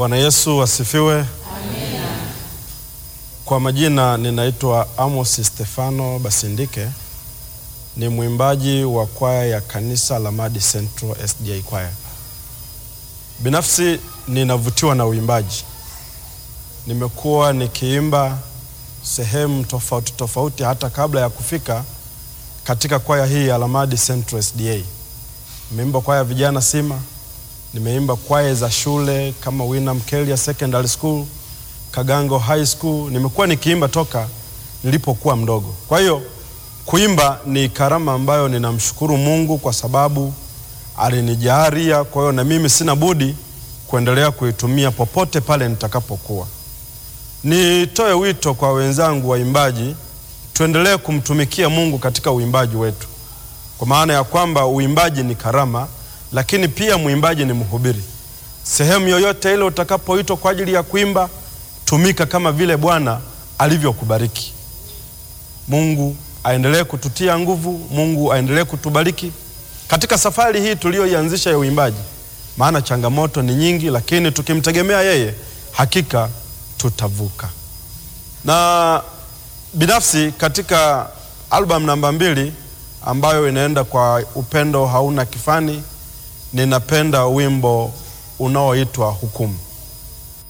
Bwana Yesu asifiwe. Amina. Kwa majina ninaitwa Amos Stefano Basindike, ni mwimbaji wa kwaya ya kanisa la Madi Central SDA kwaya. Binafsi ninavutiwa na uimbaji. Nimekuwa nikiimba sehemu tofauti tofauti hata kabla ya kufika katika kwaya hii ya Lamadi Central SDA. Nimeimba kwaya vijana Sima, nimeimba kwaya za shule kama Winam Kelia Secondary School, Kagango High School. Nimekuwa nikiimba toka nilipokuwa mdogo. Kwa hiyo kuimba ni karama ambayo ninamshukuru Mungu kwa sababu alinijalia. Kwa hiyo na mimi sina budi kuendelea kuitumia popote pale nitakapokuwa. Nitoe wito kwa wenzangu waimbaji, tuendelee kumtumikia Mungu katika uimbaji wetu, kwa maana ya kwamba uimbaji ni karama, lakini pia mwimbaji ni mhubiri. Sehemu yoyote ile utakapoitwa kwa ajili ya kuimba, tumika kama vile Bwana alivyokubariki. Mungu aendelee kututia nguvu, Mungu aendelee kutubariki katika safari hii tuliyoianzisha ya uimbaji, maana changamoto ni nyingi, lakini tukimtegemea yeye hakika tutavuka. Na binafsi katika albamu namba mbili ambayo inaenda kwa upendo hauna kifani, ninapenda wimbo unaoitwa Hukumu.